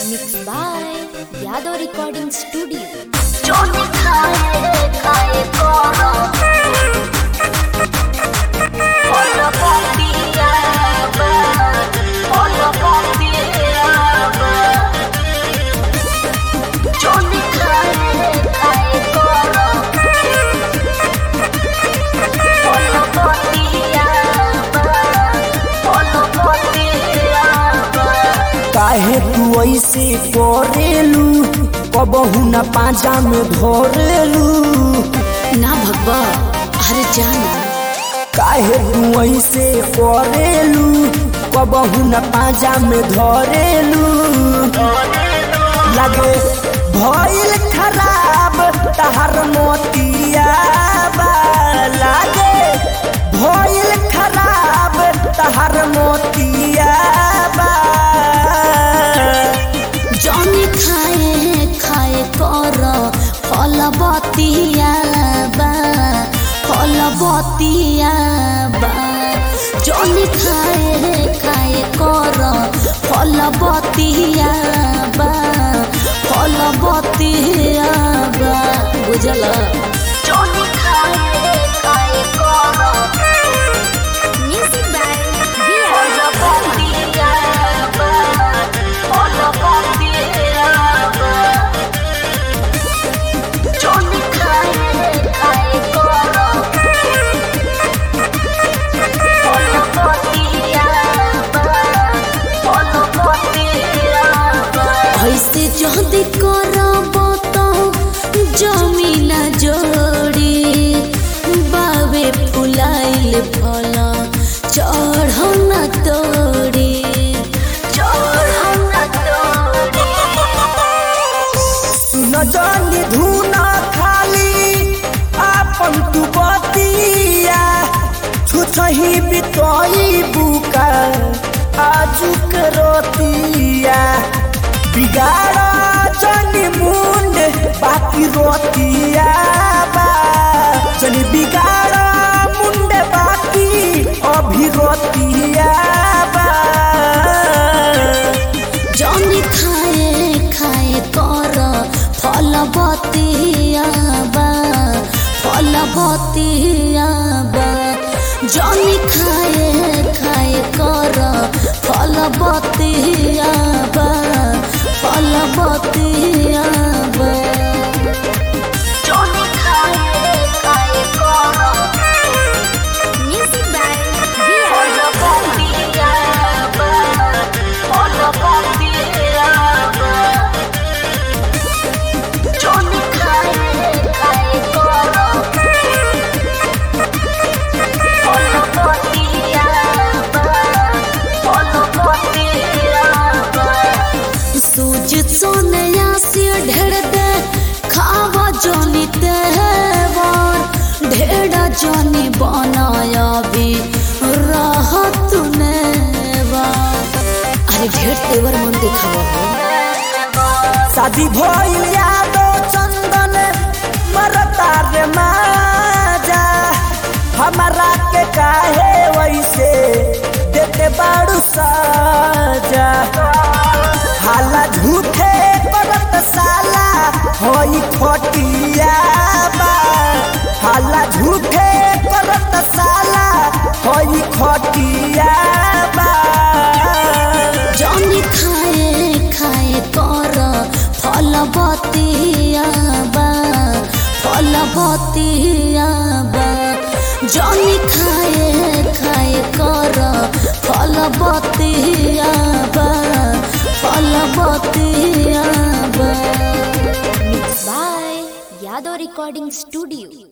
Mixed by Yadav Recording Studio. Johnny खाए खाए कोरा Hola papiya ba Hola papiya ba Johnny खाए खाए कोरा Hola papiya ba Hola papiya ba काहे तू ऐसे करेलू कबहू न पाजा में धरेलू ना भगवा अरे जाना काहे तू ऐसे करेलू कबहू न पाजा में धरेलू लगे भइल खराब तहर मोतिया बा लागे भइल खराब तहर मोतिया बा जौनी खाए खाए कर फल बतिया बा फल बतिया बा जौनी खाए खाए कर फल बतिया बा फल बतिया बा बुझल Johnny खाए खाए कोरा music by Hola papiya ba Hola papiya ba Johnny खाए खाए कोरा Hola papiya ba Hola papiya ba ऐसे जल्दी करब तो जमीन जोड़ी बावे फुलाइल फल चढ़ न तोड़ी चढ़ना तोड़ी सुन जानी धुना खाली आपन तू बतिया छुछही बितोई बुका आजुक रोतिया बिगाड़ा जानी मुंड बाकी रोतिया बा चली बिगाड़ा मुंड बाकी अभी रोतिया बा जौनी खाए खाए कर फल बतिया बा फल बतिया बा जौनी खाए खाए कर फल बतिया बा फल बतिया बा Johnny खाए खाए कोरा music by Hola papiya ba Hola papiya ba Johnny खाए खाए कोरा Hola papiya ba Hola papiya ba सूज सोनया से ढेर दे खावा जोनी तेवर ढेर जोनी बनाया भी राहत नेवा अरे ढेर तेवर मन दिखावा हो शादी भइल यादो चंदन मरता रे माजा हमारा के काहे वैसे देते बाड़ू साजा हाला झूठे करत साला होई खोटिया बा हाला झूठे करत साला होई खोटिया बा जोनी खाए खाए कर फल बतिया बा फल बतिया बा जोनी खाए खाए कर फल बतिया बा फल बतिया बा Mixed by Yadav Recording Studio.